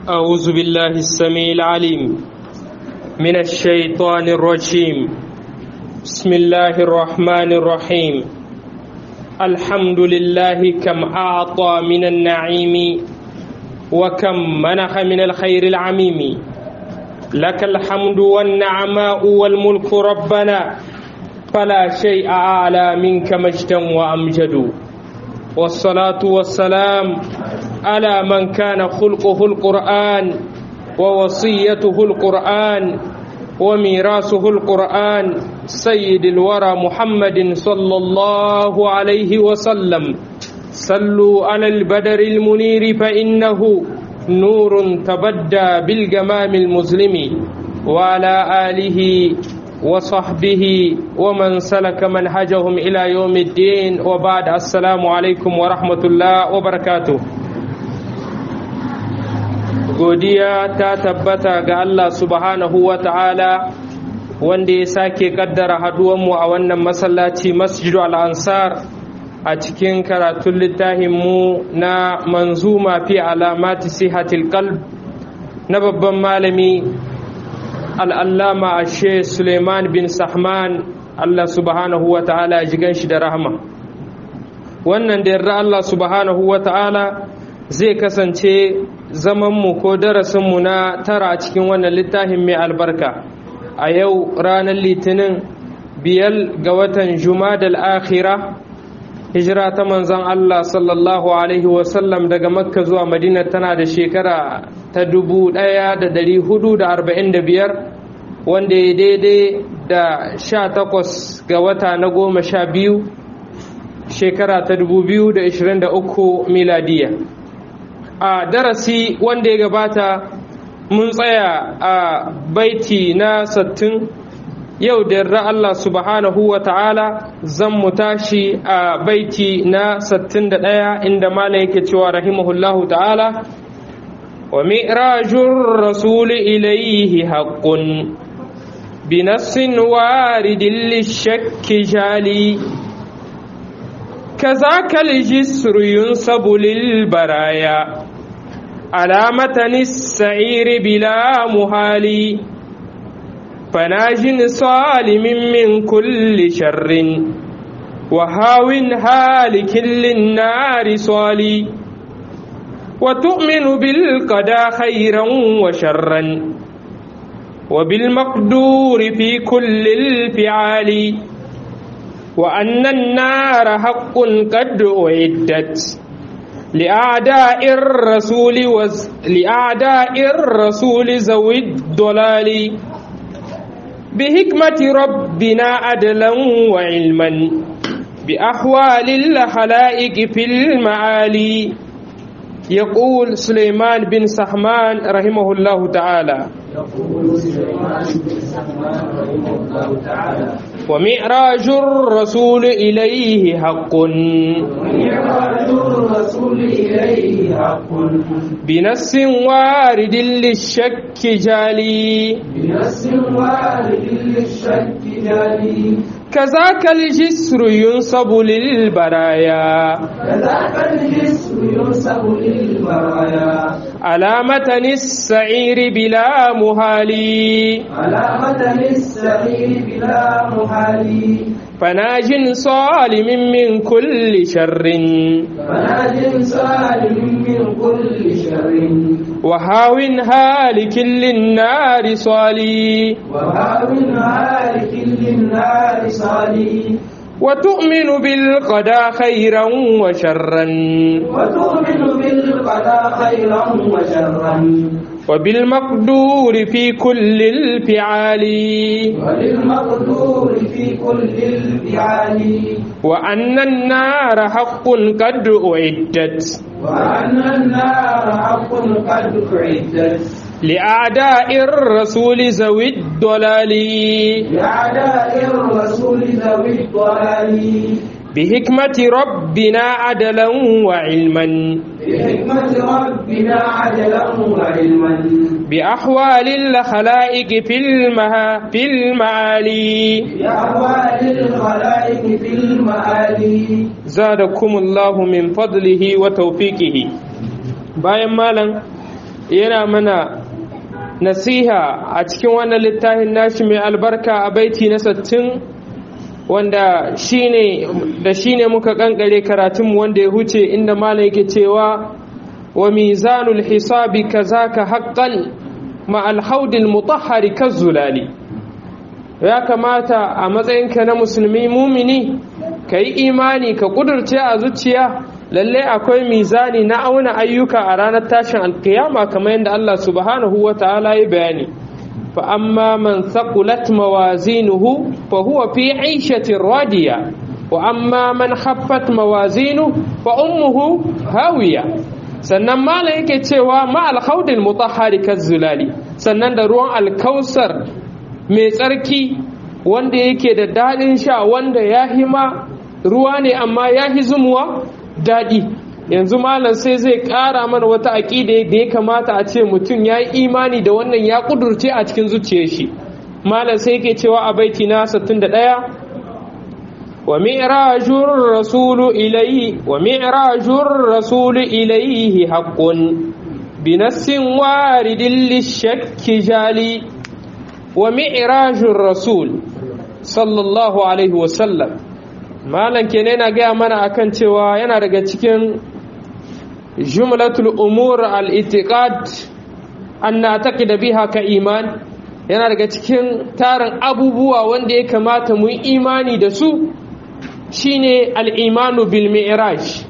أعوذ بالله السميع العليم من الشيطان الرجيم بسم الله الرحمن الرحيم الحمد لله كم أعطى من النعيم وكم منح من الخير العميم لك الحمد والنعماء والملك ربنا فلا شيء أعلى منك مجدا وأمجد والصلاة والسلام على من كان خلقه القرآن ووصيته القرآن وميراثه القرآن سيد الورى محمد صلى الله عليه وسلم صلوا على البدر المنير فإنه نور تبدى بالجمام المظلم وعلى آله وصحبه ومن سلك منهجهم إلى يوم الدين وبعد السلام عليكم ورحمة الله وبركاته godiya ta tabbata ga Allah subhanahu wa ta'ala wanda ya sake kaddara haduwanmu a wannan masallaci masjidu al'ansar a cikin karatun littafinmu na manzuma fi alamati sihatil qalb na babban malami al'allama ashe suleiman bin sahman Allah subhanahu wa ta'ala ya ji ganshi da rahama wannan da yarda Allah subhanahu wa ta'ala zai kasance zamanmu ko darasinmu na tara a cikin wannan littafin mai albarka a yau ranar litinin biyar ga watan jumadal akhira hijira ta manzon Allah sallallahu alaihi wasallam daga makka zuwa madina tana da shekara ta dubu ɗaya da dari hudu da arba'in da biyar wanda ya daidai da sha takwas ga wata na goma sha biyu shekara ta dubu biyu da ishirin da uku miladiya a darasi wanda ya gabata mun tsaya a baiti na sattin yau da yarda Allah subhanahu wa ta'ala zan mu tashi a baiti na sattin da ɗaya inda malam yake cewa rahimahullahu ta'ala wa mi'rajur rasuli ilaihi haqqun binassin waridin lishakki jali كذاك الجسر ينصب للبرايا على متن السعير بلا محال فناج صالم من كل شر وهاو هالك للنار صالي وتؤمن بالقضاء خيرا وشرا وبالمقدور في كل الفعال وأن النار حق قد أعدت لأعداء الرسول وز... لأعداء الرسول ذوي الضلال بحكمة ربنا عدلا وعلما بأحوال الخلائق في المعالي يقول سليمان بن سحمان رحمه الله تعالى يقول سليمان بن سحمان رحمه الله تعالى ومعراج الرسول إليه حق ومعراج الرسول إليه حق بنص وارد للشك جالي بنص وارد للشك جالي كذاك الجسر ينصب للبرايا كذاك الجسر ينسب للبرايا على متن السعير بلا مهالي على متن السعير بلا محال فناج صالم من كل شر فناج سالم من كل شر وهاو هالك للنار صالي وهاب هالك للنار صالي وتؤمن بالقضاء خيرا وشرا وتؤمن بالقضاء خيرا وشرا وبالمقدور في كل الفعال وللمقدور في كل الفعال وأن النار حق قد أعدت وأن النار حق قد أعدت لأعداء الرسول ذوي الضلال لأعداء الرسول ذوي الضلال بحكمة ربنا عدلا وعلما بحكمة ربنا عدلا وعلما بأحوال الخلائق في المها في المعالي بأحوال الخلائق في المآلي زادكم الله من فضله وتوفيقه bayan malam yana mana nasiha a cikin wannan littafin nashi mai albarka a baiti na sattin wanda shine da shine muka kankare karatunmu wanda ya huce inda malam yake cewa wa mizanul hisabi kazaka haqqan ma alhaudil mutahhari kazzulali ya kamata a matsayinka na musulmi mumini ka yi imani ka kudurce a zuciya lalle akwai mizani na auna ayyuka a ranar tashin alkiyama kamar yadda Allah subhanahu wa ta'ala ya bayani fa amma man thaqulat mawazinuhu fa huwa fi 'ishatin radiya wa amma man khaffat mawazinu fa ummuhu hawiya sannan malam yake cewa ma alkhawdil mutahhari kazzulali sannan da ruwan alkausar mai tsarki wanda yake da daɗin sha wanda ya hima ruwa ne amma ya hi zumuwa daɗi yanzu malam sai zai ƙara mana wata aƙida da ya kamata a ce mutum ya yi imani da wannan ya ƙudurce a cikin zuciyar shi malam sai yake cewa a baiti na 61 wa mi'rajur rasulu ilayhi wa mi'rajur rasulu ilayhi haqqun binassin waridin lishakki jali wa mi'rajur rasul sallallahu alaihi wasallam malam kenan yana gaya mana akan cewa yana daga cikin jumlatul umur al-itiqad an na'taqida biha ka iman yana daga cikin tarin abubuwa wanda ya kamata mu yi imani da su shine al-imanu bil mi'raj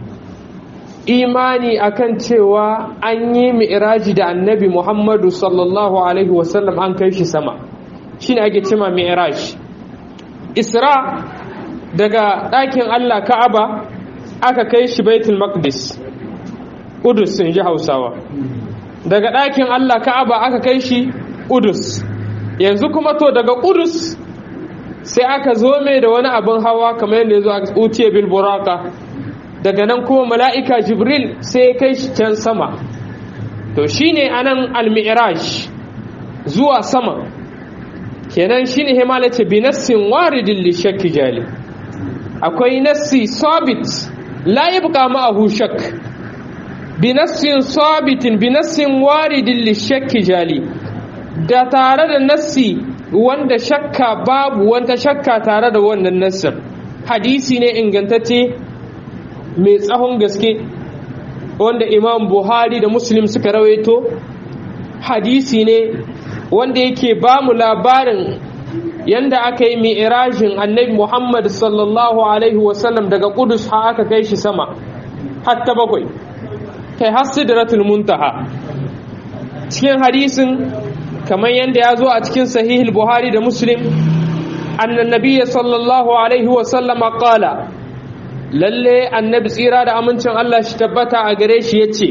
imani akan cewa an yi mi'raji da annabi Muhammadu sallallahu alaihi wasallam an kai shi sama shine ake cema mi'raj isra daga ɗakin Allah Ka'aba aka kai shi Baitul Maqdis Udus in ji Hausawa daga ɗakin Allah Ka'aba aka kai shi Udus yanzu kuma to daga Udus sai aka zo mai da wani abin hawa kamar yadda ya zo a utiye bil buraka daga nan kuma mala'ika Jibril sai ya kai shi can sama to shine anan al-mi'raj zuwa sama kenan shine himala ce bi nassin waridin li shakki jali akwai nassi sabit la yabqa ma'ahu shak bi nassin sabitin bi nassin waridin li shakki jali da tare da nassi wanda shakka babu wanda shakka tare da wannan nassin hadisi ne ingantacce mai tsahon gaske wanda imam buhari da muslim suka rawaito hadisi ne wanda yake ba mu labarin yanda aka yi mi'irajin annabi Muhammad sallallahu alaihi wasallam daga Kudus ha aka kai shi sama hatta bakwai kai har sidratul muntaha cikin hadisin kamar yanda ya zo a cikin sahihul Buhari da Muslim annan nabiyya sallallahu alaihi wasallam qala lalle annabi tsira da amincin Allah shi tabbata a gare shi yace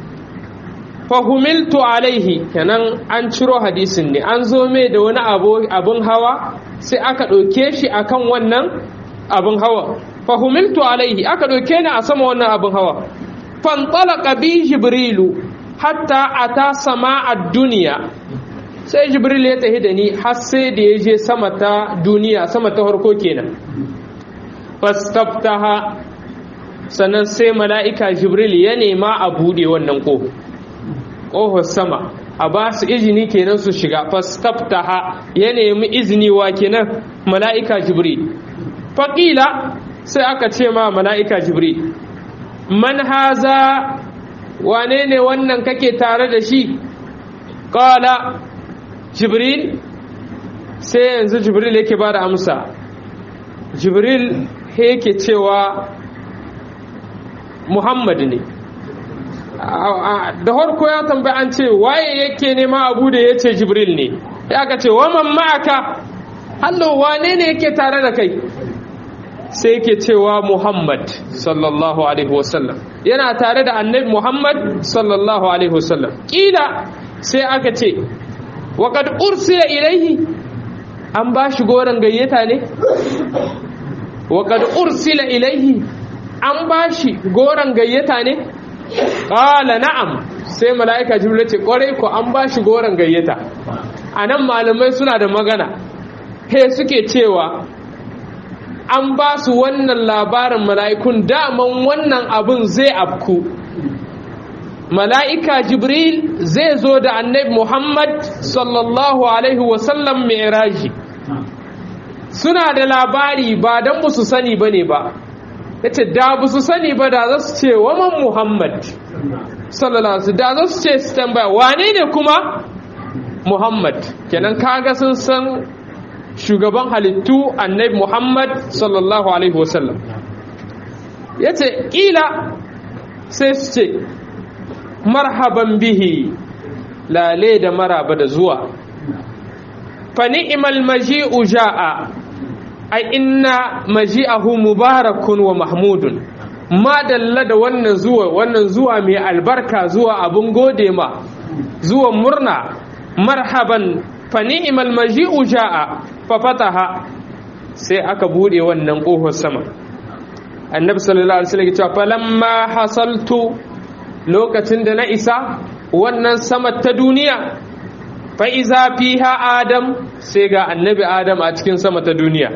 fahumiltu alaihi kenan an ciro hadisin ne an zo mai da wani abin hawa sai aka ɗauke shi akan wannan abin hawa fahumiltu alaihi aka ɗauke ni a sama wannan abin hawa fantalaka bi jibrilu hatta ata sama a duniya sai jibril ya tafi da ni har sai da ya je sama ta duniya sama ta harko kenan fastaftaha sannan sai mala'ika jibril ya nema a buɗe wannan ƙofa ƙofar sama a ba su izini kenan su shiga fastaftaha ya nemi izini wa kenan mala'ika jibril faƙila sai aka ce ma mala'ika jibril man haza wane ne wannan kake tare da shi ƙala jibril sai yanzu jibril yake ba da amsa jibril yake cewa muhammad ne da harko ya tambayi an ce waye yake nema abu da ya ce jibril ne ya ka ce waman ma'aka hallo wane ne yake tare da kai sai yake cewa muhammad sallallahu alaihi wasallam yana tare da annabi muhammad sallallahu alaihi wasallam kila sai aka ce waƙad ursila ilaihi an ba shi goron gayyata ne waƙad ursila ilaihi an ba shi goron gayyata ne ƙala na'am sai mala'ika jibril ce ƙwarai ko an ba shi goron gayyata a nan malamai suna da magana he suke cewa an ba su wannan labarin mala'ikun daman wannan abin zai afku mala'ika jibril zai zo da annabi muhammad sallallahu alaihi wasallam mai suna da labari ba don ba su sani ba ne ba ya ce da ba su sani ba da za su ce waman muhammad sallallahu alaihi da za su ce su tambaya wane ne kuma muhammad kenan kaga sun san shugaban halittu annabi muhammad sallallahu alaihi wasallam ya ce ƙila sai su ce marhaban bihi lale da maraba da zuwa fa ni'mal maji'u ja'a ai inna maji'ahu mubarakun wa mahmudun ma dalla da wannan zuwa wannan zuwa mai albarka zuwa abun gode ma zuwa murna marhaban fa ni'mal maji'u ja'a fa fataha sai aka bude wannan kofar sama annabi sallallahu alaihi wasallam ya ce falamma hasaltu lokacin da na isa wannan sama ta duniya fa'iza fiha adam sai ga annabi adam a cikin sama ta duniya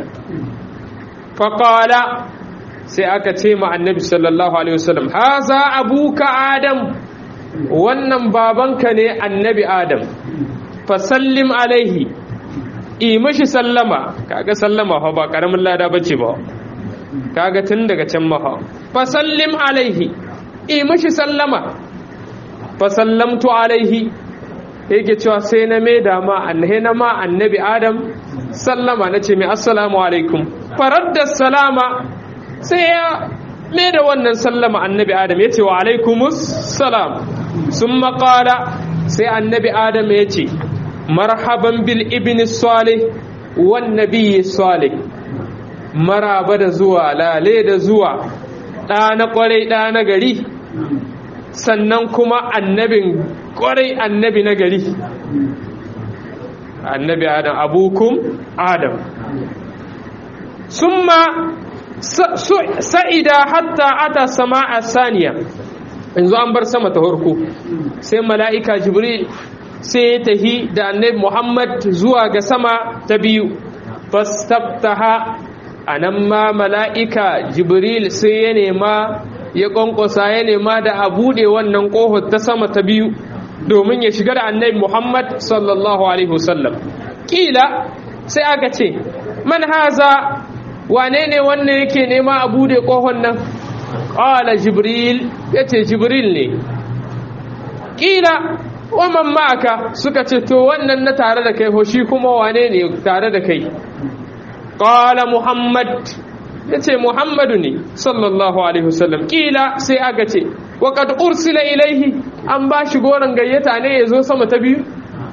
faƙala sai aka ce ma annabi sallallahu alaihi wasallam haza abuka adam wannan babanka ne annabi adam fasallim alaihi yi mashi sallama kaga sallama fa ba ƙaramin lada bace ba kaga tun daga can maha fasallim alaihi yi mashi sallama fasallamtu alaihi yake cewa sai na mai dama annahe na ma annabi adam sallama na ce mai assalamu alaikum farar da salama sai ya mai da wannan sallama annabi adam ya ce wa alaikumus salam sun makala sai annabi adam ya ce marhaban bil ibn salih wan nabiyyi salih maraba da zuwa lale da zuwa ɗa na ƙwarai ɗa na gari sannan kuma annabin kwarai annabi na gari annabi adam abukum adam summa sa'ida hatta ata sama'a saniya yanzu an bar sama ta harko sai mala'ika jibril sai ya tahi da annabi muhammad zuwa ga sama ta biyu fastabtaha a nan ma mala'ika jibril sai ya nema ya ƙwanƙwasa ya nema da a buɗe wannan ƙohon ta sama ta biyu domin ya shiga da annabi Muhammad sallallahu Alaihi wasallam. Ƙila sai aka ce, Man haza wane ne wannan yake nema a buɗe ƙohon nan? Ƙala Jibril ya ce Jibril ne. Ƙila waman ma'aka suka ce, To wannan na tare da kai, shi kuma wane ne tare da kai? Ƙala Muhammad ya ce muhammadu ne sallallahu alaihi wasallam kila sai aka ce waƙad ursila ilaihi an ba shi goron gayyata ne ya zo sama ta biyu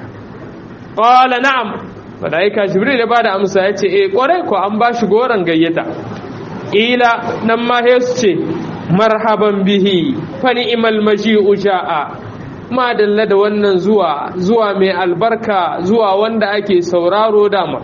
ƙwala na'am malaika jibril ya ba da amsa ya ce e ƙwarai ko an ba shi goron gayyata kila nan ma su ce marhaban bihi fa ni'mal maji'u ja'a ma dalla da wannan zuwa zuwa mai albarka zuwa wanda ake sauraro dama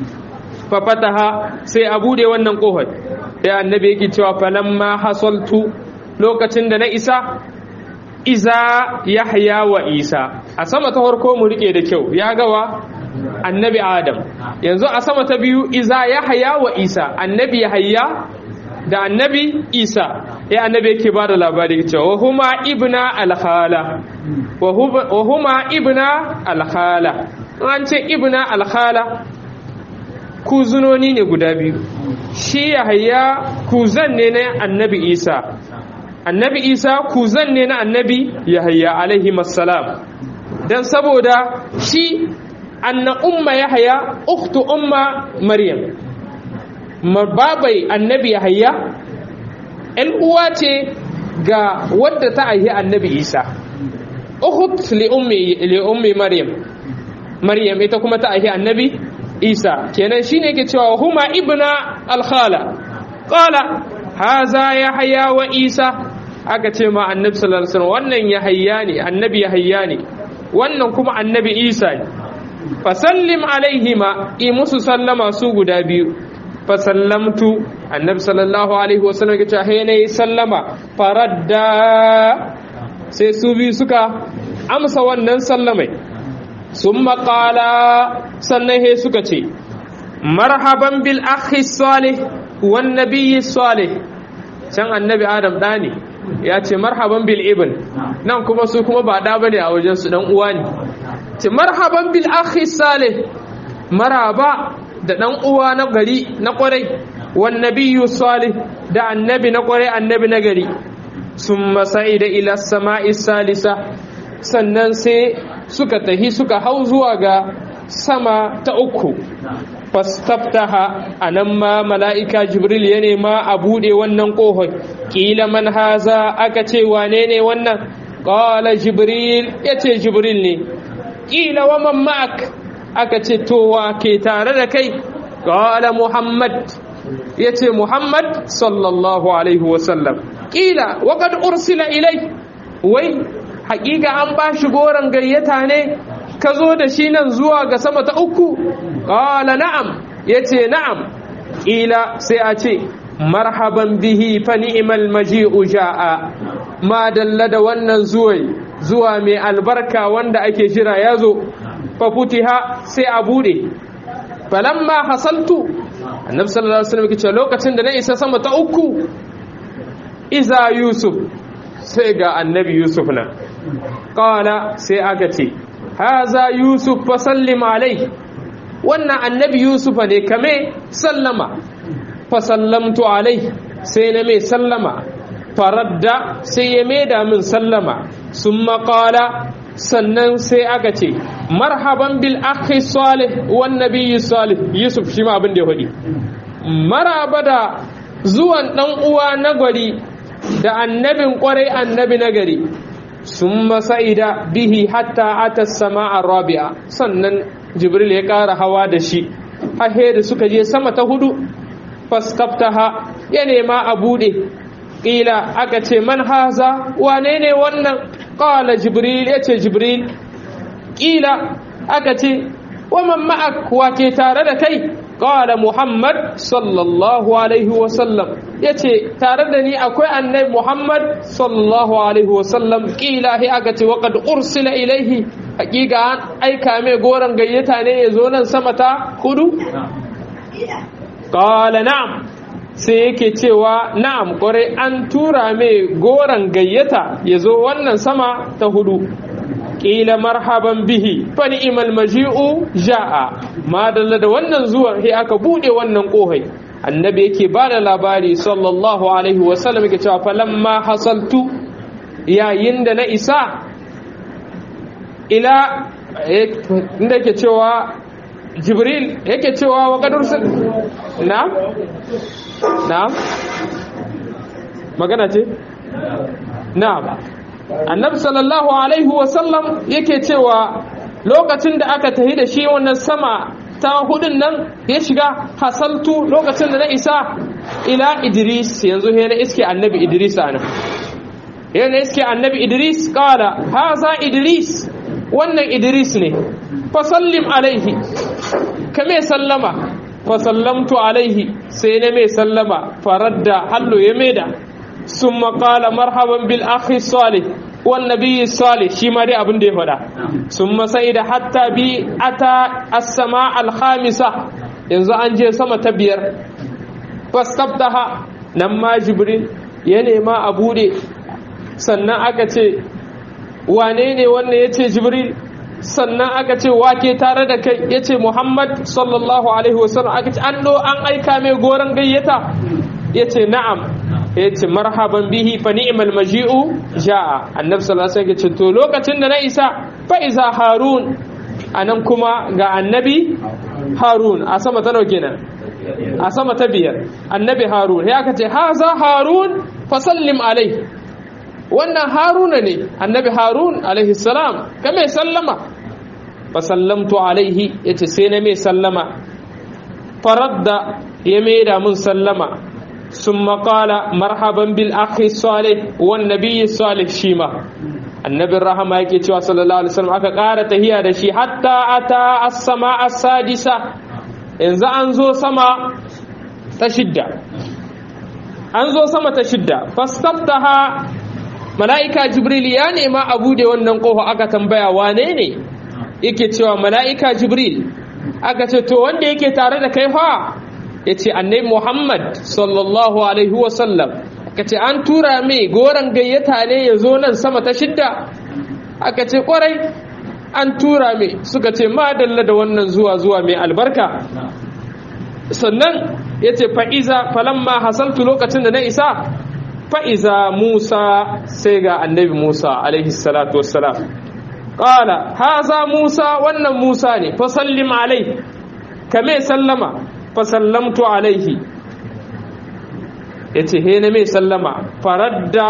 fafataha sai a bude wannan kofar ya annabi yake cewa falamma hasaltu lokacin da na isa iza yahya wa isa a sama ta farko mu rike da kyau ya gawa annabi adam yanzu a sama ta biyu iza yahya wa isa annabi yahya da annabi isa ya annabi yake ba da labari cewa wa huma ibna alkhala wa huma ibna alkhala an ce ibna alkhala kuzunoni ne guda biyu shi yahaya kuzan ne na annabi isa annabi isa kuzan ne na annabi yahaya alaihi masalam don saboda shi anna umma yahaya uktu umma maryam babai annabi yahaya ‘yan uwa ce ga wadda ta aihi annabi isa ukut li ummi maryam maryam ita kuma ta aihi annabi isa kenan shine yake cewa huma ibna alkhala qala haza yahya wa isa aka ce ma annabi sallallahu alaihi wasallam wannan yahya ne annabi yahya ne wannan kuma annabi isa ne fasallim alaihima i musu sallama su guda biyu fasallamtu annabi sallallahu alaihi wasallam ya ce he ne sallama faradda sai su biyu suka amsa wannan sallamai sun maƙala sannan he suka ce marhaban bil akhi salih wan nabiyyi salih can annabi adam da ne ya ce marhaban bil ibn nan kuma su kuma ba da bane a wajen su dan uwa ne ce marhaban bil akhi salih maraba da dan uwa na gari na kwarai wan nabiyyu salih da annabi na kwarai annabi na gari summa sa'ida ila sama'i salisa sannan sai suka tahi suka hau zuwa ga sama ta uku fastaftaha anan ma mala'ika jibril ya nema a bude wannan kohon kila man haza aka ce wane ne wannan qala jibril yace jibril ne kila wa man ma'ak aka ce to wa ke tare da kai qala muhammad yace muhammad sallallahu alaihi wasallam kila wa qad ursila ilai wai hakika an ba shi goron gayyata ne ka zo da shi nan zuwa ga sama ta uku ƙala na'am ya ce na'am ƙila sai a ce marhaban bihi fa ni'mal maji'u ja'a ma dalla da wannan zuwai zuwa mai albarka wanda ake jira ya zo fa futiha sai a bude falamma hasaltu annabi sallallahu alaihi wasallam ce lokacin da na isa sama ta uku iza yusuf sai ga annabi yusuf na qala sai aka ce haza yusuf fa sallim alai wannan annabi yusuf ne kame sallama fa sallamtu alai sai na mai sallama faradda sai ya maida min sallama sun maƙala sannan sai aka ce marhaban bil akhi salih wan nabiyyi salih yusuf shi ma abin da ya faɗi maraba da zuwan dan uwa na gwari da annabin kwarai annabi na gari sun masa'ida bihi hatta ata sama'a rabi'a sannan jibril ya ƙara hawa da shi hahe da suka je sama ta hudu faskaftaha ya nema a buɗe ƙila aka ce man haza wane ne wannan ƙala jibril ya ce jibril ƙila aka ce waman ma'ak wake tare da kai ƙala muhammad sallallahu alaihi wasallam ya ce tare da ni akwai annai muhammad sallallahu alaihi wasallam ƙila he aka ce waƙad ursila ilaihi hakika an aika mai goron gayyata ne ya zo nan sama ta hudu ƙala na'am sai yake cewa na'am ƙwarai an tura mai goron gayyata ya zo wannan sama ta hudu ƙila marhaban bihi fa ni'mal maji'u ja'a madalla da wannan zuwan sai aka bude wannan kohai annabi yake ba da labari sallallahu alaihi wasallam yake cewa falamma hasaltu yayin da na isa ila inda yake cewa jibril yake cewa wa kadur na na magana ce na annabi sallallahu alaihi wasallam yake cewa lokacin da aka tahi da shi wannan sama ta hudun nan ya shiga hasaltu lokacin da na isa ila idris yanzu he na iske annabi idris ana he na iske annabi idris kala haza idris wannan idris ne fasallim alaihi ka mai sallama fasallamtu alaihi sai na mai sallama faradda hallo ya maida sun makala marhaban bil akhi salih wan nabiyyi salih shi ma dai abin da ya faɗa sun masai da hatta bi ata as-sama al-khamisa yanzu an je sama ta biyar fastabtaha nan ma jibril ya nema a bude sannan aka ce wane ne wannan ya ce jibril sannan aka ce wake tare da kai ya ce muhammad sallallahu alaihi wasallam aka ce an do an aika mai goron gayyata ya ce na'am ya ce marhaban bihi fa ni'mal maji'u ja'a annabi sallallahu alaihi wasallam ya ce to lokacin da na isa fa iza harun anan kuma ga annabi harun a sama ta nawa kenan a sama ta biyar annabi harun ya aka ce haza harun fa sallim alaihi wannan haruna ne annabi harun alaihi salam ka mai sallama fa sallamtu alaihi yace sai na mai sallama faradda ya mai da mun sallama ثم قال مرحبا بالاخ الصالح والنبي الصالح شيما annabi rahama yake cewa sallallahu alaihi wasallam aka ƙara tahiya da shi hatta ata as-sama as-sadisa yanzu an zo sama ta shidda an zo sama ta shidda fastaftaha mala'ika jibril ya nema a bude wannan kofa aka tambaya wane ne yake cewa mala'ika jibril aka ce to wanda yake tare da kai fa ya ce annai muhammad sallallahu alaihi wasallam aka ce an tura mai goron gayyata ne ya zo nan sama ta shidda aka ce kwarai an tura mai suka ce madalla da wannan zuwa zuwa mai albarka sannan ya ce fa'iza falamma hasaltu lokacin da na isa fa'iza musa sai ga annabi musa alaihi salatu wassalam ƙala haza musa wannan musa ne fasallim alai kame sallama fasallamtu alaihi ya ce he na mai sallama faradda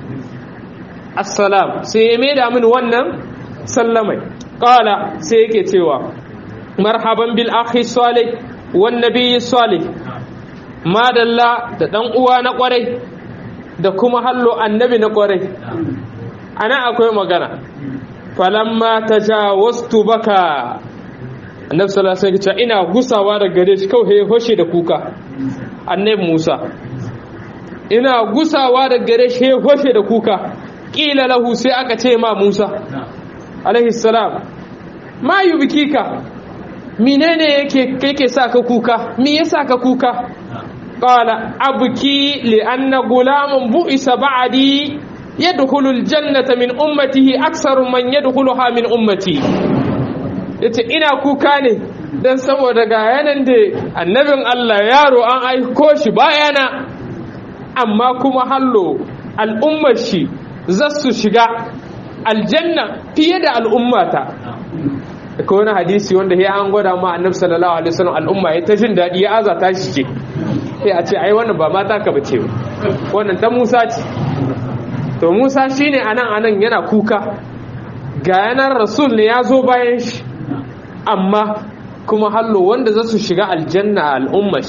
assalam sai ya mai da min wannan sallamai ƙala sai yake cewa marhaban bil akhi salih wan nabiyyi salih madalla da dan uwa na kwarai da kuma hallo annabi na kwarai ana akwai magana falamma tajawaztu baka annabi sallallahu alaihi wasallam ina gusawa da gare shi kawai hoshe da kuka annabi Musa ina gusawa da gare shi hoshe da kuka kila lahu sai aka ce ma Musa alaihi salam ma yubkika menene yake yake saka kuka me yasa ka kuka qala abki li anna gulamun bu'isa ba'di yadkhulu aljannata min ummatihi aktsaru man yadkhuluha min ummati yace ina kuka ne dan saboda ga yanan da annabin Allah yaro an aiko shi bayana amma kuma hallo al'ummar shi zasu shiga aljanna fiye da al'ummata ko wani hadisi wanda ya an gwada ma annabi sallallahu alaihi wasallam al'umma ya ta jin dadi ya azata shi ce sai a ce ai wannan ba mata ka bace ba wannan ta Musa ce to Musa shine anan anan yana kuka ga yanar rasul ne ya zo bayan shi amma kuma hallo wanda za su shiga aljanna a al'umma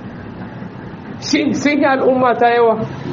shi sun yi al'umma ta yawa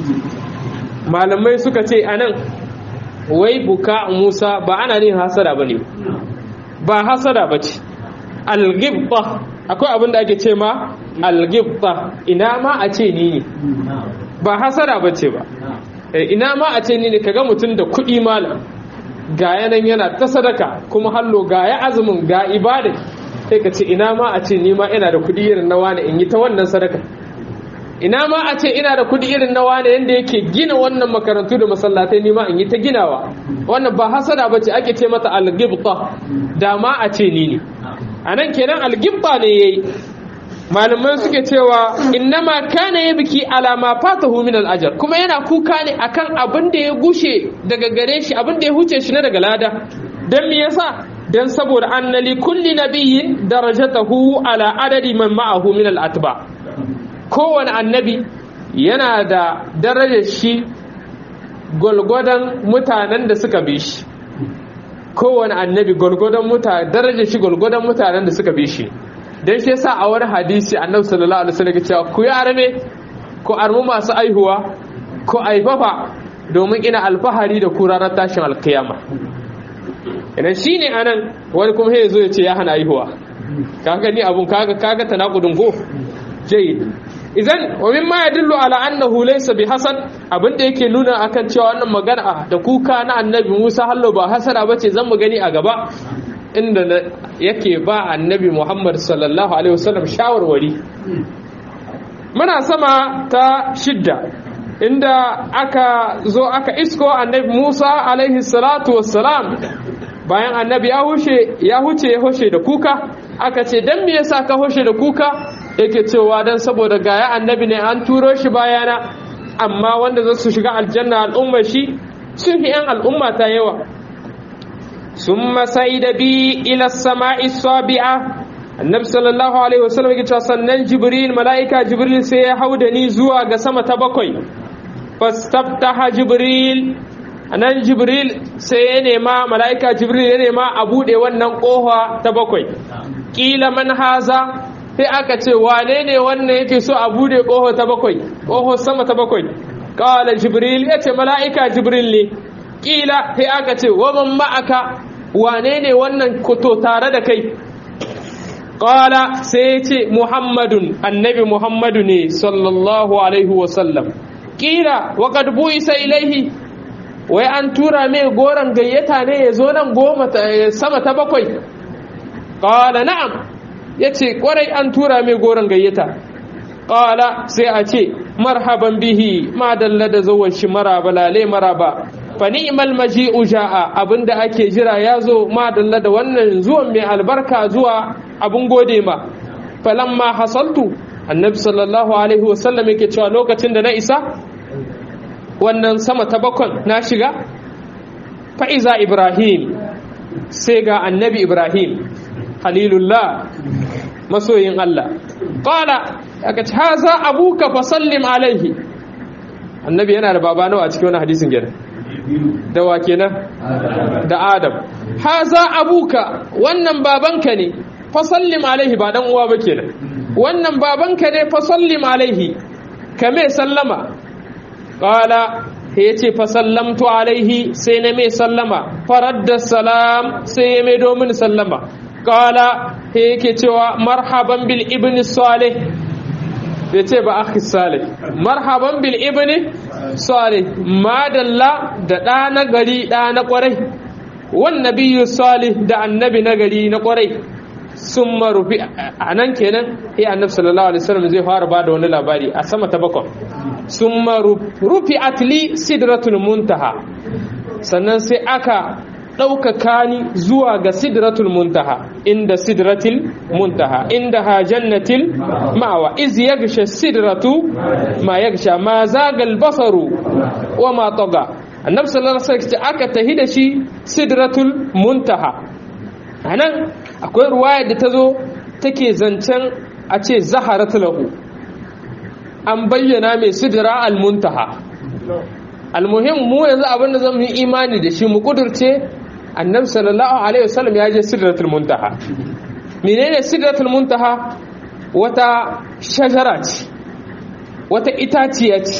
malamai suka ce anan wai buka Musa ba ana yin hasada bane ba hasada bace al-ghibta akwai abin da ake ce ma al-ghibta ina ma a ce ni ne ba hasada bace ba ina ma a ce ni ne kaga mutum da kuɗi malam ga yanan yana ta sadaka kuma hallo ga ya azumin ga ibada sai ka ce ina ma a ce ni ma ina da kuɗi irin na wani in yi ta wannan sadaka ina ma a ce ina da kuɗi irin na wani yanda yake gina wannan makarantu da masallatai ni ma in yi ta ginawa wannan ba hasada ba ce ake ce mata algibta da ma a ce ni ne a nan kenan algibta ne yayi malamai suke cewa innama kana ya biki alama fatahu min al'ajar kuma yana kuka ne akan abin da ya gushe daga gare shi abin da ya huce shi na daga lada dan me yasa dan saboda annali kulli nabiyyin darajatahu ala adadi man ma'ahu min al'atba kowane annabi yana da darajar shi gwalgwadon mutanen da suka bi shi kowane annabi gwalgwadon mutane darajar shi gwalgwadon mutanen da suka bi shi dan shi yasa a wani hadisi annabi sallallahu alaihi wasallam ya cewa ku yi arme ku armu masu aihuwa ku aifafa domin ina alfahari da ku ranar tashin alkiyama idan shine anan wani kuma sai zo ya ce ya hana aihuwa kaga ni abun kaga kaga tanakudun go jayyid idan wa mimma yadullu ala annahu laysa bi hasan abinda yake nuna akan cewa wannan magana da kuka na annabi Musa hallo ba hasana bace zan mu gani a gaba inda yake ba annabi Muhammad sallallahu alaihi wasallam shawarwari muna sama ta shidda inda aka zo aka isko annabi Musa alaihi salatu wassalam bayan annabi ya hushe ya huce ya hushe da kuka aka ce dan me yasa ka hushe da kuka yake cewa dan saboda gaya annabi ne an turo shi bayana amma wanda za su shiga aljanna al'ummar shi sun fi 'yan al'umma ta yawa sun masai da bi ila sama'i sabi'a annabi sallallahu alaihi wasallam yake cewa sannan jibril mala'ika jibril sai ya hau da ni zuwa ga sama ta bakwai fastaftaha jibril anan jibril sai ya nema mala'ika jibril ya nema a bude wannan kofa ta bakwai kila man haza sai aka ce wane ne wannan yake so a bude ƙoho ta bakwai ƙoho sama ta bakwai ƙawala jibril ya ce mala'ika jibril ne ƙila sai aka ce waman ma'aka wane ne wannan kuto tare da kai ƙawala sai ya ce muhammadun annabi muhammadu ne sallallahu alaihi wasallam ƙila waƙad bu'isa ilaihi wai an tura mai goron gayyata ne ya zo nan goma sama ta bakwai ƙawala na'am ya ce kwarai an tura mai goron gayyata qala sai a ce marhaban bihi ma dalla da zuwan shi maraba lale maraba fa ni'mal maji'u ja'a abinda ake jira yazo ma dalla da wannan zuwan mai albarka zuwa abun gode ma falamma hasaltu annabi sallallahu alaihi wasallam yake cewa lokacin da na isa wannan sama ta bakon na shiga fa iza ibrahim sai ga annabi ibrahim halilullah masoyin Allah qala aka ce haza abuka fa sallim alaihi annabi yana da baba nawa a cikin wannan hadisin gidan da wa kenan da adam haza abuka wannan babanka ne fa sallim alaihi ba dan uwa ba kenan wannan babanka ne fa sallim alaihi kame sallama qala yace fa sallamtu alaihi sai na mai sallama faradda salam sai ya mai domin sallama qala yake cewa marhaban bil ibni salih ya ce ba akhi salih marhaban bil ibni salih madalla da ɗa na gari ɗa na ƙwarai wan nabiyyu salih da annabi na gari na ƙwarai sun marufi a nan kenan ya annabi sallallahu alaihi wasallam zai fara bada wani labari a sama ta bakon sun marufi atli sidratul muntaha sannan sai aka ɗaukaka ni zuwa ga sidratul muntaha inda sidratul muntaha inda ha jannatil ma'awa iz yagsha sidratu ma yagsha ma zagal basaru wa ma taga annabi sallallahu alaihi wasallam aka tahi da shi sidratul muntaha anan akwai ruwaya da ta zo take zancen a ce zaharat lahu an bayyana mai sidra al muntaha almuhim mu yanzu abin da zamu yi imani da shi mu kudurce annabi sallallahu alaihi wasallam ya je sidratul muntaha menene sidratul muntaha wata shajara ce wata itaciya ce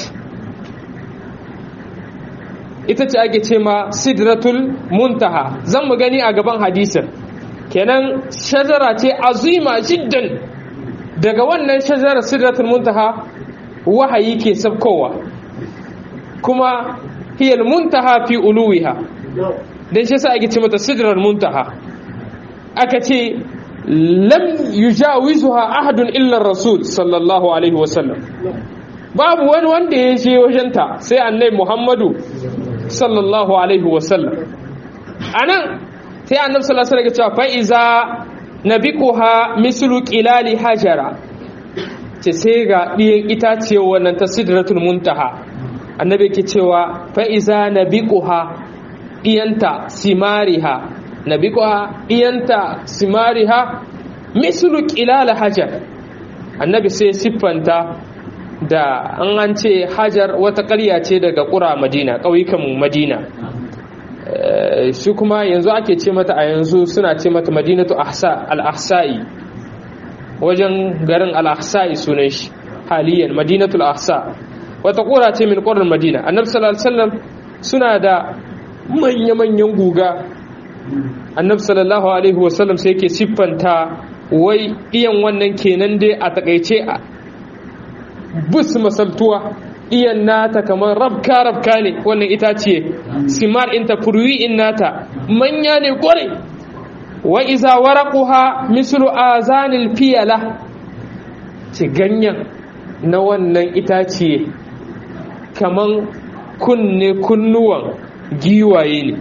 ita ce ake ce ma sidratul muntaha zan mu gani a gaban hadisin kenan shajara ce azima jiddan daga wannan shajarar sidratul muntaha wahayi ke sabkowa kuma hiyal muntaha fi uluwiha dan shi sa ake ce mata sidrar muntaha aka ce lam yujawizuha ahadun illa rasul sallallahu alaihi wasallam babu wani wanda ya je wajenta sai annai muhammadu sallallahu alaihi wasallam anan sai annabi sallallahu alaihi wasallam ya ce fa iza nabiquha mislu qilali hajara ce sai ga ɗiyan itaciyar wannan ta sidratul muntaha annabi ke cewa fa iza nabiquha ɗiyanta simariha nabiquha ɗiyanta simariha mislu qilal hajar annabi sai siffanta da an an ce hajar wata ƙarya ce daga ƙura madina ƙauyukan madina shi kuma yanzu ake ce mata a yanzu suna ce mata madinatu al-ahsa'i wajen garin al-ahsa'i sunan shi haliyan madinatul ahsa wata ƙura ce min ƙurar madina annabi sallallahu alaihi wasallam suna da manya-manyan guga annabi sallallahu alaihi wasallam sai yake siffanta wai iyan wannan kenan dai a takaice a bus masaltuwa iyan nata kamar rabka rabka ne wannan itace simar inta furwi in nata manya ne kware wa iza waraquha mislu azanil fiyala ce ganyen na wannan itace kaman kunne kunnuwan giwaye ne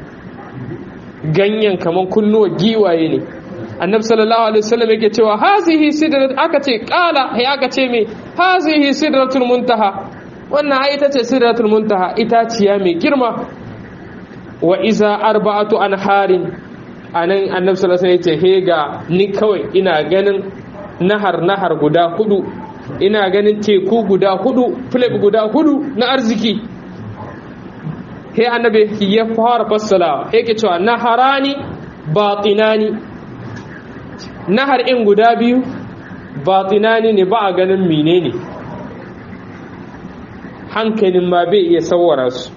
ganyen kaman kunnuwan giwaye ne annabi sallallahu alaihi wasallam yake cewa hazihi sidrat aka ce qala hay aka ce me hazihi sidratul muntaha wannan ai ita ce sidratul muntaha itaciya mai girma wa iza arba'atu anharin anan annabi sallallahu alaihi wasallam yace he ga ni kawai ina ganin nahar nahar guda hudu ina ganin teku guda hudu flip guda hudu na arziki he annabi ya fara fassala he ke cewa naharani batinani nahar in guda biyu batinani ne ba a ganin menene hankalin ma bai iya sawara su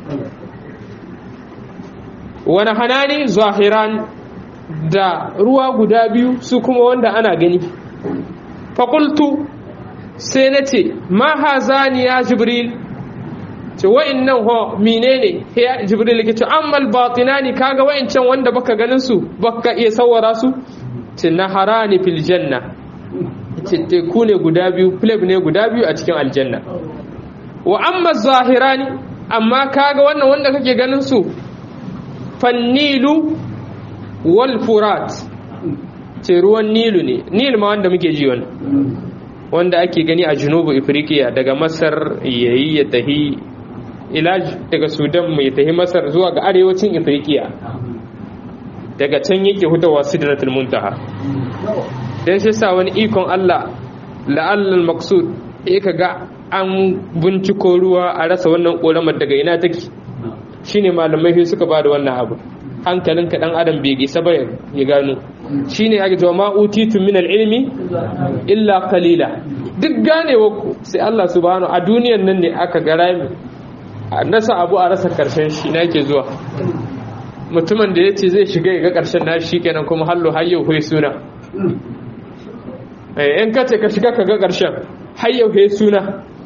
wani hanani zahiran da ruwa guda biyu su kuma wanda ana gani fakultu sai na ce ma hazani ya jibril ce wa'innan ho menene ya jibril ke ce ammal batinani kaga wa'incan wanda baka ganin su baka iya sawara su ce naharani fil janna teku ne guda biyu pleb ne guda biyu a cikin aljanna wa amma zahirani amma kaga wannan wanda kake ganin su fannilu wal furat ce ruwan nilu ne nil ma wanda muke ji wannan wanda ake gani a junubu ifriqiya daga masar yayi ya tahi ilaj daga sudan mai tahi masar zuwa ga arewacin ifriqiya daga can yake hutawa sidratul muntaha dan shi sa wani ikon Allah la'allal maqsud eh kaga an binciko ruwa a rasa wannan koramar daga ina take shine malamai sai suka bada wannan abu hankalin ka dan adam bai isa ba ya gano shine ake cewa ma utitu min ilmi illa qalila duk ganewa ku sai Allah subhanahu a duniyar nan ne aka ga rami a nasa abu a rasa karshen shi na yake zuwa mutumin da ya ce zai shiga ya ga karshen na shi kenan kuma hallo hayyau hui suna in ka ce ka shiga ka ga karshen hayyau hui suna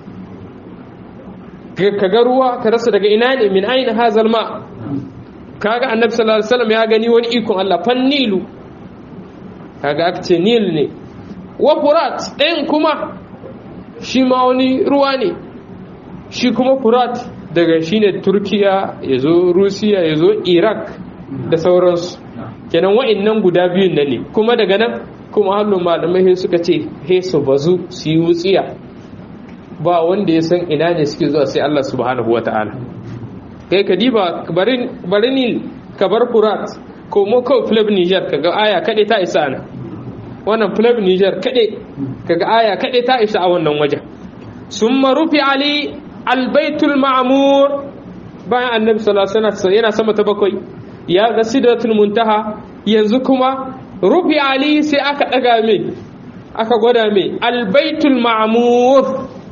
ka ga ruwa ka rasa daga ina ne min aina hazal ma kaga annabi sallallahu alaihi wasallam ya gani wani ikon Allah fan nilu kaga aka ce nil ne wa furat ɗayan kuma shi ma wani ruwa ne shi kuma furat daga shi ne turkiya ya zo rusiya ya zo iraq da sauransu kenan wa'annan guda biyun nan ne kuma daga nan kuma hannun malamai suka ce he su bazu su yi wutsiya ba wanda ya san ina ne suke zuwa sai Allah subhanahu wata'ala kai ka diba bari ni ka bar furat ko mo kawai flab niger kaga aya kaɗai ta isa ana wannan flab niger kaɗai kaga aya kaɗai ta isa a wannan wajen sun marufi ali albaitul ma'amur bayan annabi sallallahu alaihi wasallam yana sama ta bakwai ya ga sidratul muntaha yanzu kuma rufi ali sai aka daga mai aka gwada mai albaitul ma'amur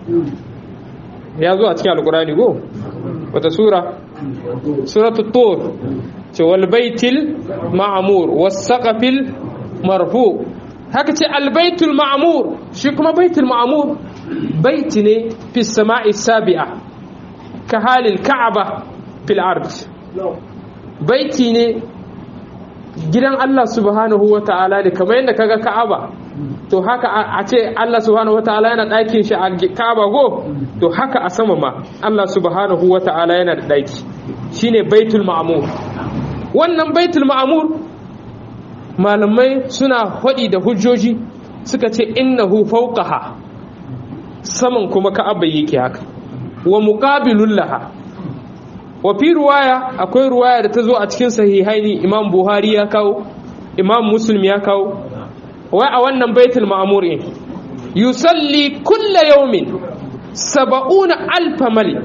ya zo a cikin alkurani go wata sura suratul tur ce wal baitil ma'amur was saqafil marfu haka ce albaitul ma'amur shi kuma baitul ma'amur baiti ne fi sama'i sabi'a ka halin ka'aba fil ard baiti ne gidan Allah subhanahu wa ta'ala ne kamar yadda kaga ka'aba to haka a ce Allah subhanahu wa ta'ala yana ɗakin shi a ka'aba go to haka a sama ma Allah subhanahu wa ta'ala yana da ɗaki shine baitul ma'amur wannan baitul ma'amur malamai suna haɗi da hujjoji suka ce innahu fawqaha saman kuma ka'aba yake haka wa muqabilul laha wa fi ruwaya akwai ruwaya da ta zo a cikin sahihaini imam buhari ya kawo imam muslim ya kawo wai a wannan baitul ma'mur yusalli kulla yawmin saba'una alfa malik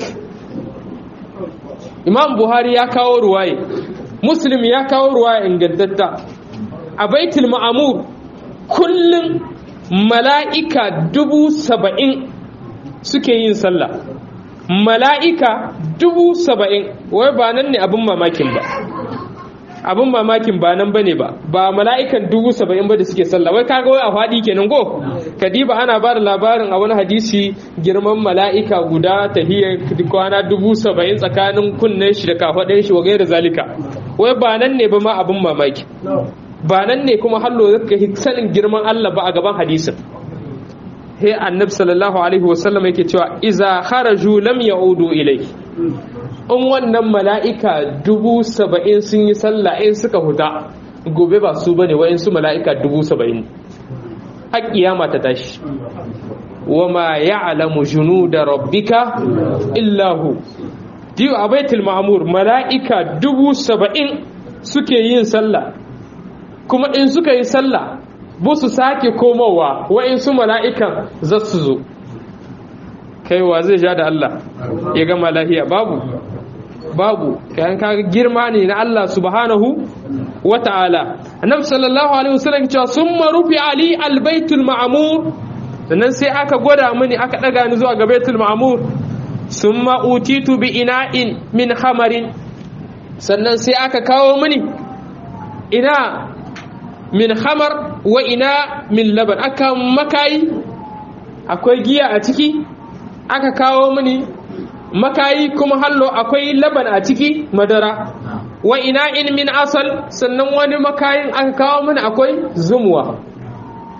imam buhari ya kawo ruwaya muslim ya kawo ruwaya ingantatta a baitul ma'mur kullum mala'ika dubu saba'in suke yin sallah mala'ika dubu saba'in wai ba nan ne abin mamakin ba abin mamakin ba nan ba ne ba ba mala'ikan dubu saba'in ba da suke sallah wai kaga wai a faɗi kenan go kadiba ana ba da labarin a wani hadisi girman mala'ika guda tahiyar kwana dubu saba'in tsakanin kunnen shi da kafaɗin shi wa da zalika wai ba nan ne ba ma abin mamaki ba nan ne kuma hallo zaka sanin girman Allah ba a gaban hadisin he annabi sallallahu alaihi wasallam yake cewa iza kharaju lam yaudu ilai in wannan mala'ika dubu saba'in sun yi sallah in suka huta gobe ba su bane wa'in su mala'ika dubu saba'in har kiyama ta tashi wama ya'lamu junuda rabbika illa hu diyo a baitul ma'mur mala'ika dubu saba'in suke yin sallah kuma in suka yi sallah bu su sake komowa wa'insu mala'ikan za su zo kaiwa zai ja da Allah ya gama lahiya babu babu kayan kaga girma ne na Allah subhanahu wa ta'ala annabi sallallahu alaihi wasallam cewa summa rufi ali albaitul ma'mur sannan sai aka gwada mini aka daga ni zuwa ga baitul ma'mur summa utitu bi ina'in min khamarin sannan sai aka kawo mini ina min hamar wa ina min laban aka makayi akwai giya a ciki aka kawo mini makayi kuma hallo akwai laban a ciki madara wa ina in min asal sannan wani makayin aka kawo mini akwai zumuwa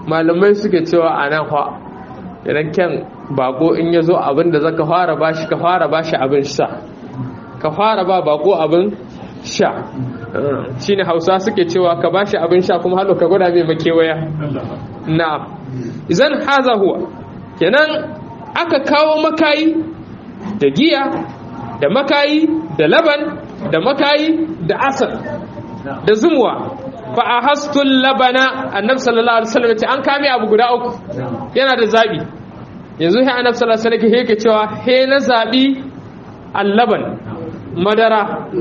malamai suke cewa a nan fa idan kyan bako in ya zo abin da zaka fara bashi ka fara bashi abin sha ka fara ba bako abin sha shine hausa suke cewa ka bashi abin sha kuma halo ka gwada mai makewaya na'am idan haza huwa kenan aka kawo makayi da giya da makayi da laban da makayi da asal da zumuwa fa ahastul labana annabi sallallahu alaihi wasallam ce an kame abu guda uku yana da zabi yanzu sai annabi sallallahu alaihi wasallam yake cewa he na zabi allaban madara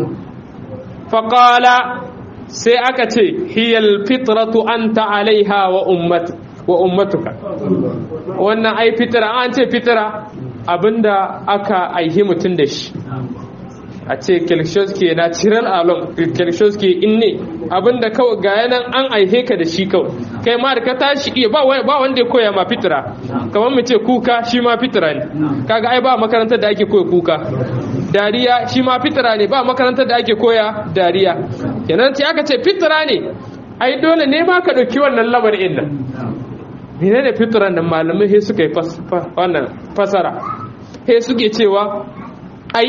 fa qala sai aka ce hiyal fitratu anta alaiha wa ummat wa ummatuka wannan ai fitra an ce fitra abinda aka aihi mutun da shi a ce kelshowski na ciral alon kelshowski in ne abinda kawai ga yanan an aihe ka da shi kawai kai ma da ka tashi iya ba wanda ya koya ma fitira kamar mu ce kuka shi ma fitira ne kaga ai ba makarantar da ake koya kuka dariya shi ma fitira ne ba makarantar da ake koya dariya kenan ce aka ce fitira ne ai dole ne ma ka ɗauki wannan labarin nan menene fitiran nan malamai he suka yi wannan fasara he suke cewa ai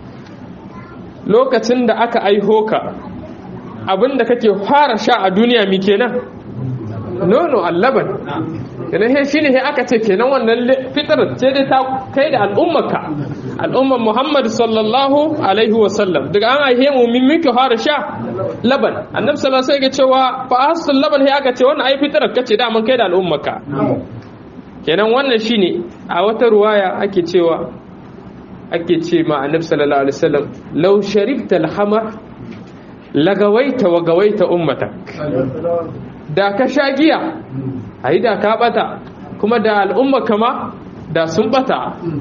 lokacin da aka aiho ka abinda kake fara sha a duniya mi kenan nono allaban kenan he shine he aka ce kenan wannan fitar ce dai ta kai da al'ummarka al'ummar Muhammad sallallahu alaihi wa sallam daga an aihe mu min muke fara sha laban annabi sallallahu alaihi wasallam cewa fa asul laban he aka ce wannan ai fitar kace da man kai da al'ummarka kenan wannan shine a wata ruwaya ake cewa ake ce ma annabi sallallahu alaihi wasallam law sharibta al-hamar lagawaita wa gawaita ummatak da ka sha giya ai da ka bata kuma da al'umma kama da sun bata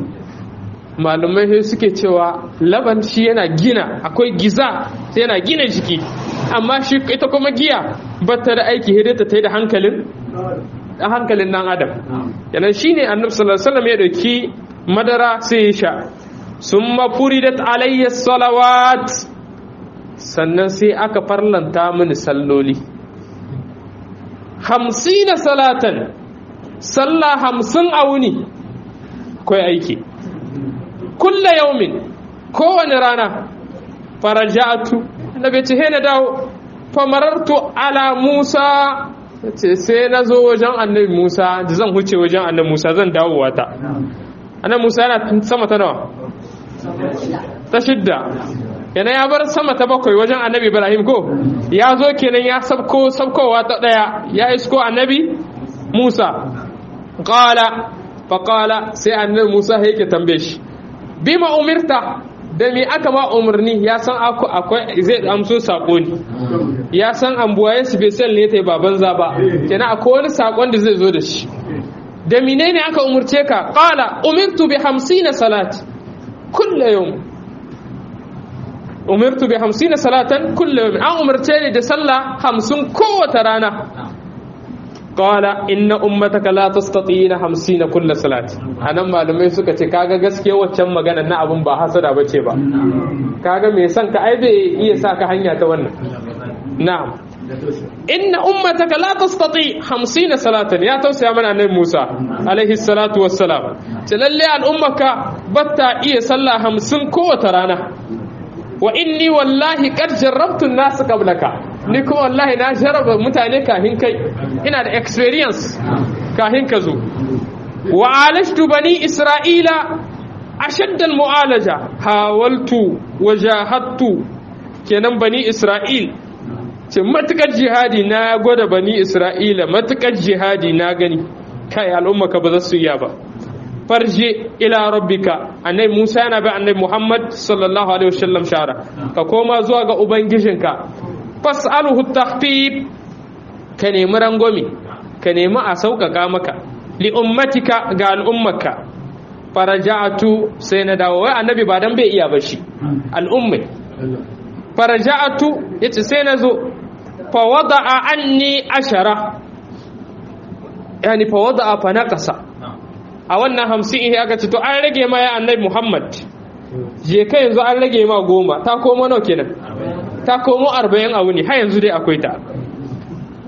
malumai sai suke cewa laban shi yana gina akwai giza sai yana gina jiki amma shi ita kuma giya bata da aiki hidata ta yi da hankalin da hankalin nan adam yanan shine annabi sallallahu alaihi wasallam ya dauki madara sai ya sha summa furidat alayya salawat sannan sai aka farlanta mini salloli hamsina salatan sallah hamsin a wuni kai aiki kulla yaumin kowane rana faraja'atu annabi ce he na dawo famarartu ala musa ce sai na zo wajen annabi musa da zan huce wajen annabi musa zan dawo wata annabi musa yana sama ta nawa ta shidda yana ya bar sama ta bakwai wajen annabi ibrahim ko ya zo kenan ya sabko sabkowa ta daya ya isko annabi musa qala fa qala sai annabi musa yake tambaye shi bima umirta da me aka ma umarni ya san akwai zai amso sako ne ya san ambuwaye special ne tai baban zaba kenan akwai wani sakon da zai zo da shi da menene aka umurce ka qala umirtu bi 50 salat kullu yawm umirtu bi 50 salatan kullu yawm an umarce ni da sallah 50 kowace rana qala inna ummataka la tastati'ina 50 kullu salat anan malamai suka ce kaga gaskiya waccan magana na abun ba hasada bace ba kaga me san ka ai bai iya saka hanya ta wannan na'am inna ummataka la tastati 50 salatan ya tausaya mana annabi Musa alaihi salatu wassalam ce lalle al'ummaka batta iya sallah 50 kowace rana wa inni wallahi qad jarrabtu an-nas qablaka ni kuma wallahi na jarraba mutane kafin kai ina da experience kafin ka zo wa alashtu bani isra'ila ashadda al-mu'alaja hawaltu wajahadtu kenan bani isra'il ce matukar jihadi na gwada bani isra'ila matukar jihadi na gani kai al'ummaka ba za su iya ba farje ila rabbika annabi Musa yana bi annabi Muhammad sallallahu alaihi wasallam shara ka koma zuwa ga ubangijinka fas'aluhu takhfif ka nemi rangwame ka nemi a sauƙaƙa maka li ummatika ga al'ummaka faraja'atu sai na dawo wai annabi ba dan bai iya ba shi al'ummai faraja'atu yace sai na zo fa wada'a anni ashara yani fa wada'a fa naqasa a wannan hamsin ihe aka ce to an rage ma ya annabi muhammad je kai yanzu an rage ma goma ta komo nawa kenan ta komo arba'in a wuni har yanzu dai akwai ta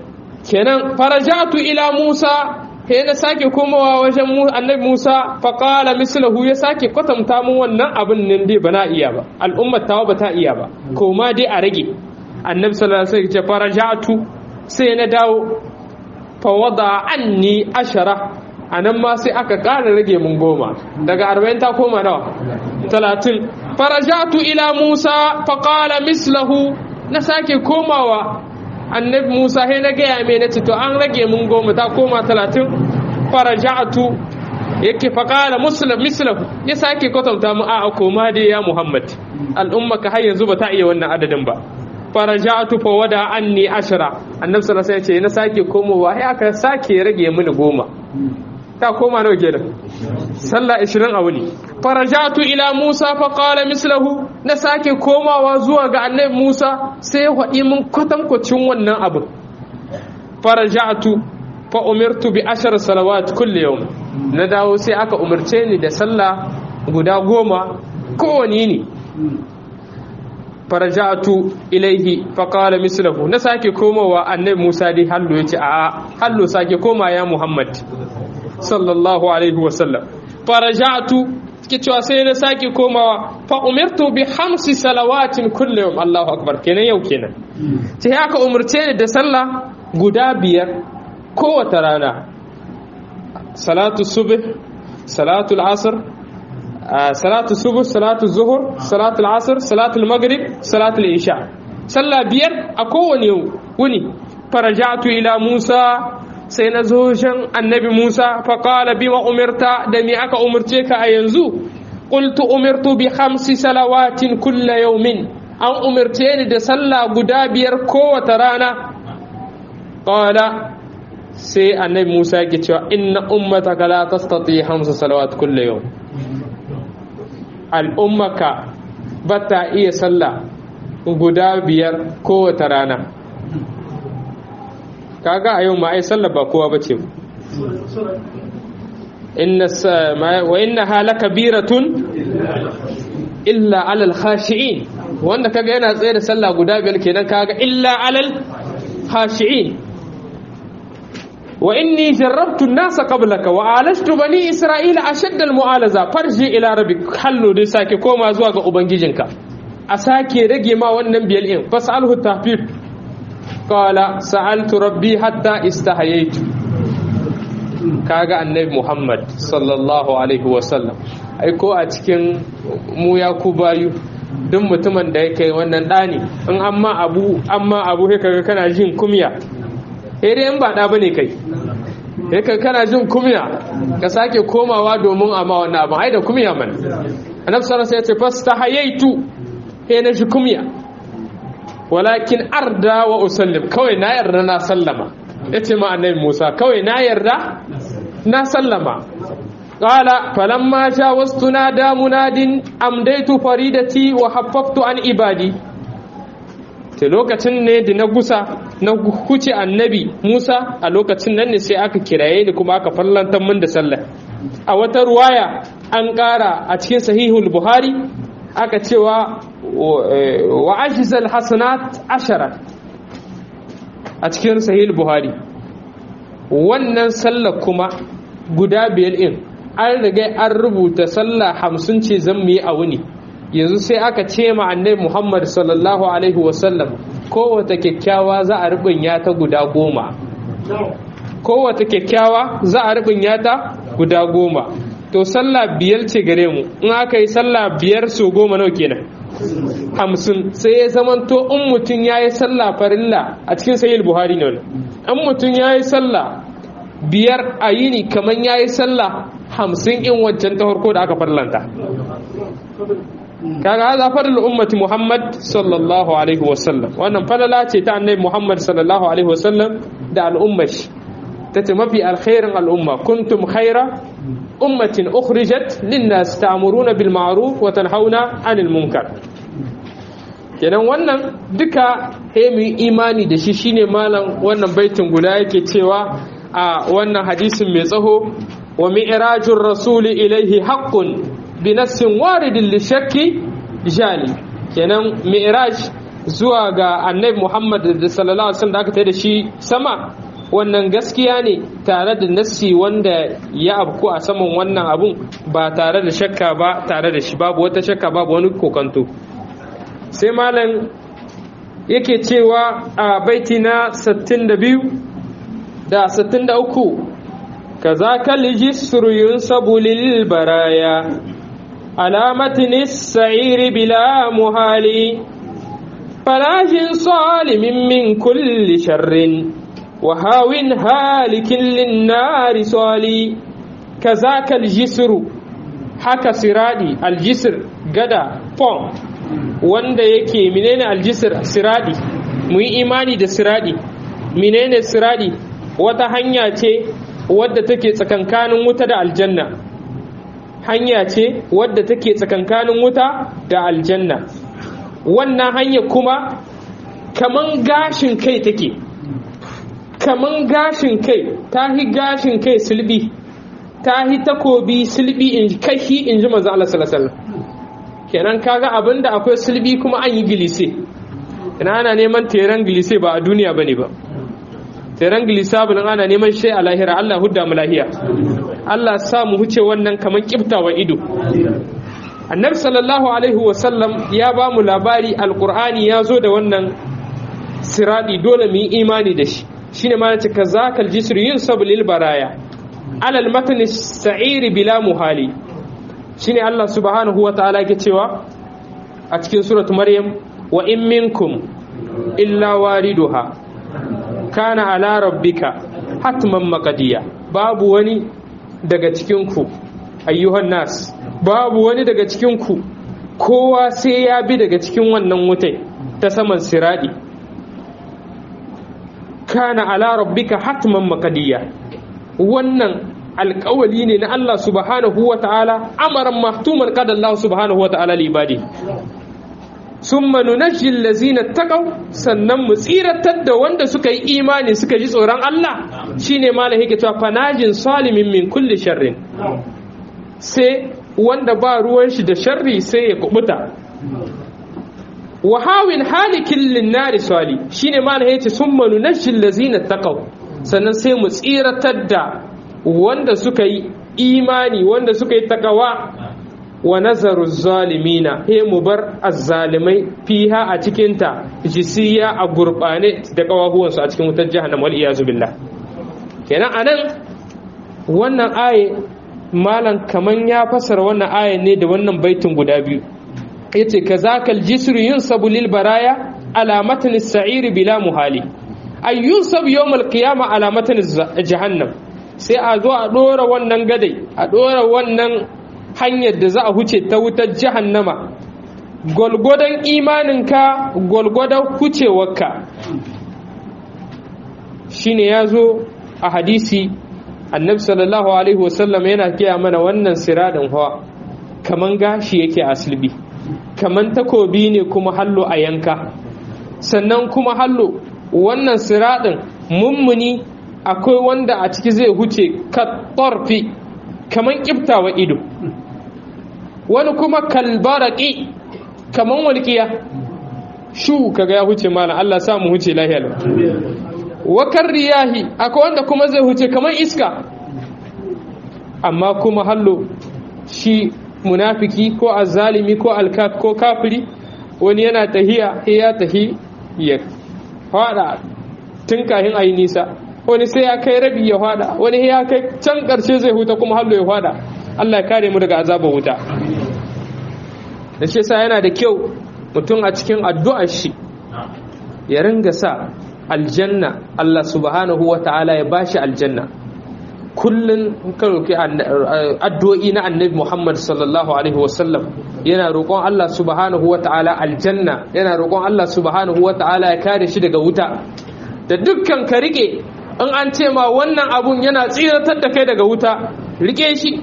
kenan farajatu ila Musa he na sake komawa wajen annabi Musa faƙala mislahu ya sake kwatanta mun wannan abin nan dai ba na iya ba al'ummar tawa ba ta iya ba koma dai a rage annabi sallallahu alaihi wasallam ya ce farajatu sai na dawo fa wada anni ashara anan ma sai aka ƙara rage mun goma daga 40 ta koma nawa 30 farajatu ila Musa faƙala mislahu na sake komawa annabi Musa sai na gaya mai na to an rage mun goma ta koma talatin faraja'atu yake faƙala muslim mislahu ya sake kwatanta mu a koma dai ya Muhammad al'umma ka har yanzu ba ta iya wannan adadin ba faraja'atu fa wada anni ashara annabi sallallahu alaihi wasallam ya ce na sake komowa sai aka sake rage mini goma ta koma nawa kenan sallah 20 a wuni farajatu ila Musa fa qala mislahu na sake komawa zuwa ga annabi Musa sai hadi mun kwatankwacin wannan abu farajatu fa umirtu bi ashar salawat kulli yawm na dawo sai aka umarce ni da sallah guda goma kowane ne farajatu ilaihi fa qala mislahu na sake komawa annabi Musa dai hallo yace a hallo sake koma ya Muhammad sallallahu alaihi wasallam farajatu ke cewa sai na sake komawa fa umirtu bi hamsi salawatin kulli yawm Allahu akbar kenan yau kenan sai aka umurce ni da sallah guda biyar kowace rana salatu subh salatu al-asr salatu subh salatu zuhur salatu al-asr salatu al-maghrib salatu al-isha sallah biyar a kowane wuni farajatu ila Musa sai na zo shan annabi Musa faƙala bima umirta da me aka umarce ka a yanzu qultu umirtu bi khamsi salawatin kulla yawmin an umarce ni da sallah guda biyar kowace rana qala sai annabi Musa yake cewa inna ummataka la tastati khamsa salawat kulla yawm al'ummaka bata iya sallah guda biyar kowace rana kaga a yau ma ai sallar ba kowa bace inna wa inna halaka biratun illa alal khashi'in wanda kaga yana tsaye da sallah guda biyar kenan kaga illa alal khashi'in wa inni jarrabtu an-nasa qablaka wa alashtu bani isra'ila ashadda al-mu'alaza farji ila rabbik hallo dai sake koma zuwa ga ubangijinka a sake rage ma wannan biyar in fasalhu tahfif qala sa'altu rabbi hatta istahayaitu kaga annabi Muhammad sallallahu alaihi wasallam ai ko a cikin mu ya ku bayu duk mutumin da yake wannan dani in amma abu amma abu sai kaga kana jin kumya eh dai in ba da bane kai sai kaga kana jin kumya ka sake komawa domin amma wannan abu ai da kumya man annabi sallallahu alaihi wasallam ya ce fastahayaitu eh na ji kumya walakin arda wa usallim kawai na yarda na sallama ya ce ma annabi musa kawai na yarda na sallama ƙala falamma sha wasu na damunadin amdaitu faridati wa haffaftu an ibadi ta lokacin ne da na gusa na huce annabi musa a lokacin nan ne sai aka kiraye ni kuma aka fallantar min da sallah a wata ruwaya an ƙara a cikin sahihul buhari aka cewa wa ajizal hasanat ashara a cikin sahih buhari wannan sallar kuma guda biyar in an riga an rubuta sallah hamsin ce zan mu yi a wuni yanzu sai aka ce ma annabi muhammad sallallahu alaihi wasallam kowace kyakkyawa za a rubunya ta guda goma kowace kyakkyawa za a rubunya ta guda goma to sallah biyar ce gare mu in aka yi sallah biyar so goma nawa kenan hamsin sai ya zamanto in mutum ya yi sallah farilla a cikin sayil buhari ne in mutum ya yi sallah biyar a yini kamar ya yi sallah hamsin in wancan ta farko da aka farlanta kaga haza fadl ummati muhammad sallallahu alaihi wasallam wannan falala ce ta annabi muhammad sallallahu alaihi wasallam da al'ummar shi tace mafi alkhairin al'umma kuntum khaira ummatin ukhrijat linnas ta'muruna bil ma'ruf wa tanhauna 'anil munkar kenan wannan duka he mu imani da shi shine malam wannan baitin guda yake cewa a wannan hadisin mai tsaho wa mi'rajur rasuli ilaihi haqqun bi nassin waridin li shakki jali kenan mi'raj zuwa ga annabi Muhammad sallallahu alaihi wasallam da aka tayi da shi sama wannan gaskiya ne tare da nassi wanda ya abku a saman wannan abun ba tare da shakka ba tare da shi babu wata shakka babu wani kokanto sai malam yake cewa a baiti na 62 da 63 kazaka lijisru yunsabu lil baraya alamatin sa'iri bila muhali falajin salimin min kulli sharrin وهاو هالك للنار صالي كذاك الجسر haka siradi aljisir gada fom wanda yake menene aljisir siradi mu yi imani da siradi menene siradi wata hanya ce wadda take tsakankanin wuta da aljanna hanya ce wadda take tsakankanin wuta da aljanna wannan hanya kuma kaman gashin kai take kaman gashin kai ta hi gashin kai silbi ta hi takobi silbi in kashi in ji manzo Allah sallallahu alaihi wasallam kenan kaga abinda akwai silbi kuma an yi gilise ina ana neman teran gilise ba a duniya bane ba teran gilisa bin ana neman shi a lahira Allah hudda mu lahiya Allah sa mu huce wannan kaman kiftawa ido annabi sallallahu alaihi wasallam ya ba mu labari alqur'ani ya zo da wannan siradi dole mu yi imani da shi shine ma nace kazakal jisr yunsabu lil baraya alal matan sa'iri bila muhali shine Allah subhanahu wa ta'ala yake cewa a cikin surat maryam wa in minkum illa wariduha kana ala rabbika hatman maqdiya babu wani daga cikin ku ayyuhan nas babu wani daga cikin ku kowa sai ya bi daga cikin wannan wutai ta saman siradi kana ala rabbika hatman maqdiya wannan alƙawali ne na Allah subhanahu wa ta'ala amaran mahtuman qad Allah subhanahu wa ta'ala li ibadi summa nunajji allazina taqaw sannan mu tsiratar da wanda suka yi imani suka ji tsoron Allah shine malam yake cewa fanajin salimin min kulli sharrin sai wanda ba ruwan shi da sharri sai ya kubuta wahawin halikin linnari sali shine malam yace summa nunajji allazina taqaw sannan sai mu tsiratar da wanda suka yi imani wanda suka yi takawa wa nazaru zalimina he mu bar azzalimai fiha a cikinta jisiya a gurbane da kawahuwansu a cikin wutar jahannam wal iyazu billah kenan anan wannan aye malam kaman ya fasara wannan aye ne da wannan baitin guda biyu yace kazakal jisru yunsabu lil baraya alamatan as-sa'ir bila muhali ay yunsab yawm al-qiyamah alamatan jahannam sai a zo a ɗora wannan gadai a ɗora wannan hanyar da za a huce ta wutar jahannama gwalgwadon imaninka gwalgwadon hucewarka shine ya zo a hadisi annabi sallallahu alaihi wasallam yana kiya mana wannan siradin hawa kaman gashi yake aslibi kaman takobi ne kuma hallo a yanka sannan kuma hallo wannan siradin mummuni akwai wanda a ciki zai huce ka ƙorfi kamar ƙiftawa ido wani kuma kalbaraki kamar walƙiya shu kaga ya huce mana Allah sa mu huce lahiyar wakar riyahi akwai wanda kuma zai huce kamar iska amma kuma hallo shi munafiki ko azalimi ko alkaf ko kafiri wani yana tahiya ya tahi ya fada tun kahin ayi nisa wani sai ya kai rabi ya fada wani ya kai can karshe zai huta kuma hallo ya fada Allah ya kare mu daga azabar wuta da shi yasa yana da kyau mutum a cikin addu'ar shi ya ringa sa aljanna Allah subhanahu wa ta'ala ya bashi aljanna kullun ka roki addu'o'i na annabi Muhammad sallallahu alaihi wasallam yana roƙon Allah subhanahu wa ta'ala aljanna yana roƙon Allah subhanahu wa ta'ala ya kare shi daga wuta da dukkan ka rike in an ce ma wannan abun yana tsiratar da kai daga wuta rike shi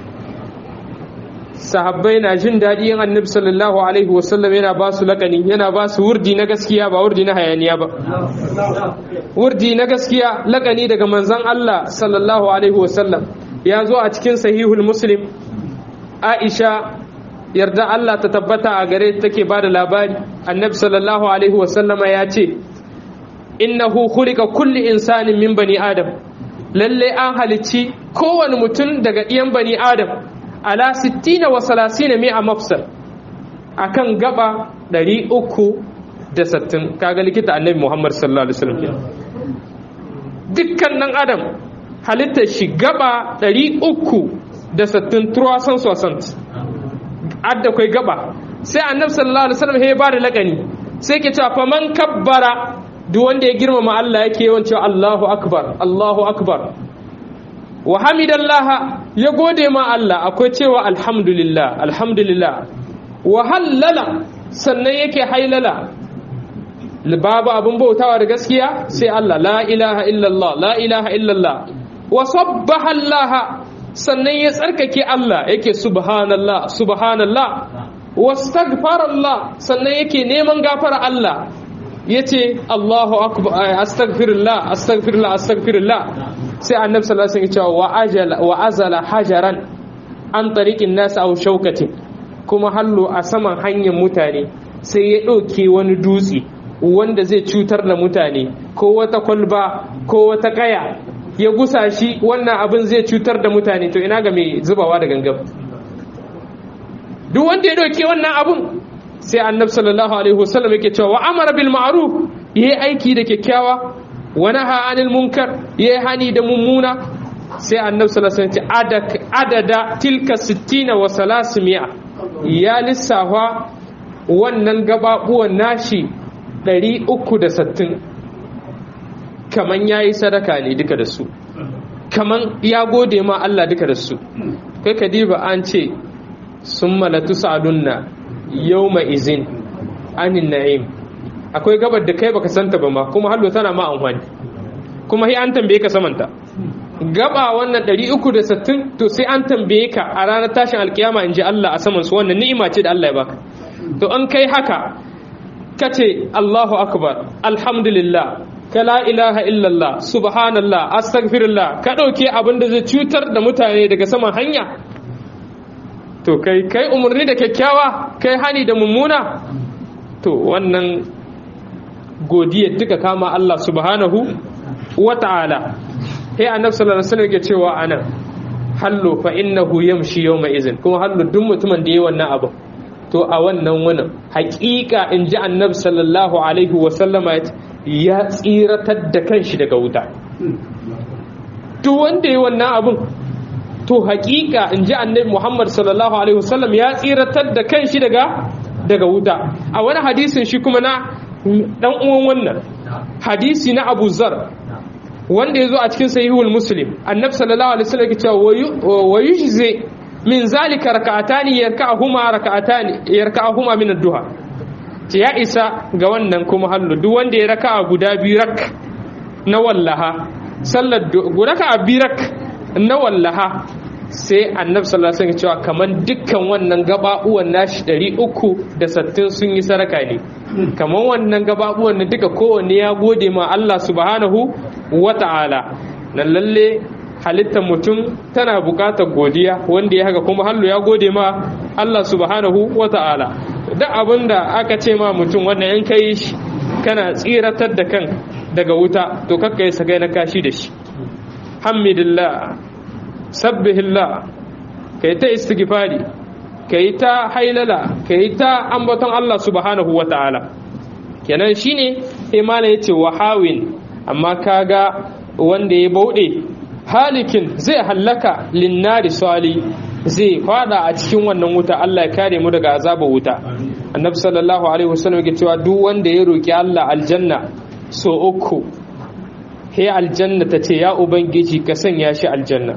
sahabbai na jin daɗi yin annabi sallallahu alaihi wasallam yana ba su lakani yana ba su wurdi na gaskiya ba wurdi na hayaniya ba wurdi na gaskiya lakani daga manzon Allah sallallahu alaihi wasallam ya zo a cikin sahihul muslim aisha yarda Allah ta tabbata a gare take ba da labari annabi sallallahu alaihi wasallama ya ce innahu khuliqa kulli insanin min bani adam lalle an halicci kowane mutum daga ɗiyan bani adam ala 60 wa 30 mi'a mafsal akan gaba 360 kaga likita annabi Muhammad sallallahu alaihi wasallam dukkan nan adam halittar shi gaba 360 360 adda kai gaba sai annabi sallallahu alaihi wasallam ya ba da lakani sai ke cewa fa man kabbara duk wanda ya girmama Allah yake yawan cewa Allahu akbar Allahu akbar wa hamidallah ya gode ma Allah akwai cewa alhamdulillah alhamdulillah wa hallala sannan yake hailala babu abin bautawa da gaskiya sai Allah la ilaha illallah la ilaha illallah wa sabbaha Allah sannan ya tsarkake Allah yake subhanallah subhanallah wastaghfarallah sannan yake neman gafara Allah yace Allahu akbar astaghfirullah astaghfirullah astaghfirullah sai annabi sallallahu alaihi wasallam wa ajala wa azala hajaran an tariqin nas aw shaukatin kuma hallo a saman hanyar mutane sai ya ɗauke wani dutse wanda zai cutar da mutane ko wata kwalba ko wata kaya ya gusa shi wannan abin zai cutar da mutane to ina ga mai zubawa da gangan duk wanda ya ɗauke wannan abin sai annabi sallallahu alaihi wasallam yake cewa wa amara bil ma'ruf yayi aiki da kyakkyawa wa naha anil munkar yayi hani da mummuna sai annabi sallallahu alaihi wasallam adada tilka 60 wa 300 ya lissafa wannan gababuwan nashi 360 kaman yayi sadaka ne duka da su kaman ya gode ma Allah duka da su kai kadiba an ce summa latus'alunna yawma izin anin na'im akwai gabar da kai baka santa ba ma kuma hallo tana ma amfani kuma sai an tambaye ka samanta gaba wannan 360 to sai an tambaye ka a ranar tashin alkiyama in ji Allah a saman su wannan ni'ima ce da Allah ya baka to an kai haka kace Allahu akbar alhamdulillah ka la ilaha illallah subhanallah astaghfirullah ka dauke abin da zai cutar da mutane daga saman hanya to kai kai umarni da kyakkyawa kai hani da mummuna to wannan godiyar duka kama Allah subhanahu wa ta'ala sai annabi sallallahu alaihi wasallam yake cewa anan hallo fa innahu yamshi yawma izin kuma hallo duk mutumin da yayi wannan abu to a wannan wannan haƙiƙa in ji annabi sallallahu alaihi wasallama ya tsiratar da kanshi daga wuta duk wanda yayi wannan abun to haƙiƙa in ji annabi Muhammad sallallahu alaihi wasallam ya tsiratar da kanshi daga daga wuta a wani hadisin shi kuma na dan uwan wannan hadisi na Abu Zar wanda ya zo a cikin sahihul muslim annabi sallallahu alaihi wasallam yake cewa wa yujzi min zalika rak'atani yarka'uhuma rak'atani yarka'uhuma min ad-duha ce ya isa ga wannan kuma hallu duk wanda ya raka'a guda biyu rak na wallaha sallar raka'a biyu rak na wallaha sai annabi sallallahu alaihi wasallam cewa kaman dukkan wannan gababuwan nashi 360 sun yi saraka ne kaman wannan gababuwan na duka kowanne ya gode ma Allah subhanahu wata'ala nan lalle halittar mutum tana bukatar godiya wanda ya haka kuma hallu ya gode ma Allah subhanahu wata'ala duk abin da aka ce ma mutum wannan in kai shi kana tsiratar da kan daga wuta to kakka yi sagai na kashi da shi hamidillah sabbihillah kai ta istighfari kai ta hailala kai ta ambaton Allah subhanahu wata'ala kenan shine imana yace wahawin amma kaga wanda ya bauɗe halikin zai hallaka linnari sali zai fada a cikin wannan wuta Allah ya kare mu daga azabar wuta annabi sallallahu alaihi wasallam yake cewa duk wanda ya roki Allah aljanna so uku he aljanna ta ce ya ubangiji ka sanya shi aljanna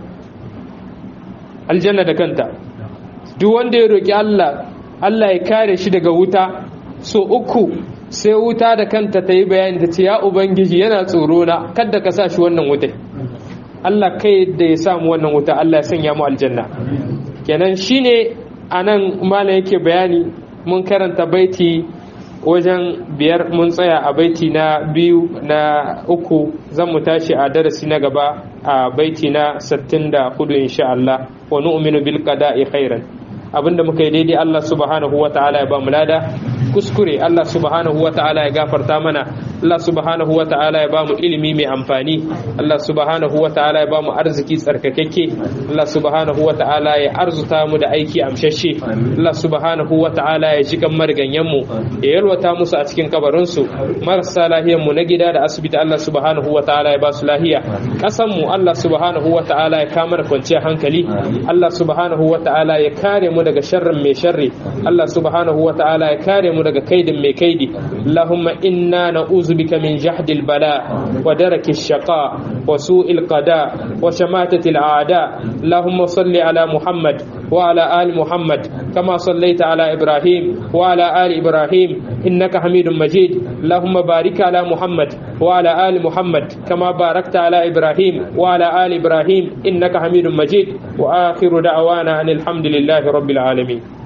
aljanna da kanta duk wanda ya roki Allah Allah ya kare shi daga wuta so uku sai wuta da kanta ta yi bayani ta ce ya ubangiji yana tsoro na kadda ka sa shi wannan wutai Allah kai da ya samu wannan wuta Allah ya sanya mu aljanna kenan shine anan mala yake bayani mun karanta baiti wajen biyar mun tsaya a baiti na biyu na uku zan mu tashi a darasi na gaba a baiti na 64 insha Allah wa nu'minu bil qada'i khairan abinda muka yi daidai Allah subhanahu wa ta'ala ya ba mu lada kuskure Allah subhanahu wa ta'ala ya gafarta mana Allah subhanahu wa ta'ala ya bamu ilimi mai amfani Allah subhanahu wa ta'ala ya bamu arziki tsarkakakke Allah subhanahu wa ta'ala ya arzuta mu da aiki amshashe Allah subhanahu wa ta'ala ya ji kan mariganyen mu ya yalwata musu a cikin kabarin su marasa lahiyan mu na gida da asibiti Allah subhanahu wa ta'ala ya ba su lahiya kasan mu Allah subhanahu wa ta'ala ya kama da kwanciyar hankali Allah subhanahu wa ta'ala ya kare mu daga sharrin mai sharri Allah subhanahu wa ta'ala ya kare mu daga kaidin mai kaidi Allahumma inna na'uzu bika min jahdil bala wa daraki shaqa wa su'il qada wa shamatati al'ada Allahumma salli ala Muhammad wa ala ali Muhammad kama sallaita ala Ibrahim wa ala ali Ibrahim innaka Hamidum Majid Allahumma barik ala Muhammad wa ala ali Muhammad kama barakta ala Ibrahim wa ala ali Ibrahim innaka Hamidum Majid wa akhiru da'wana anil hamdulillahi rabbil alamin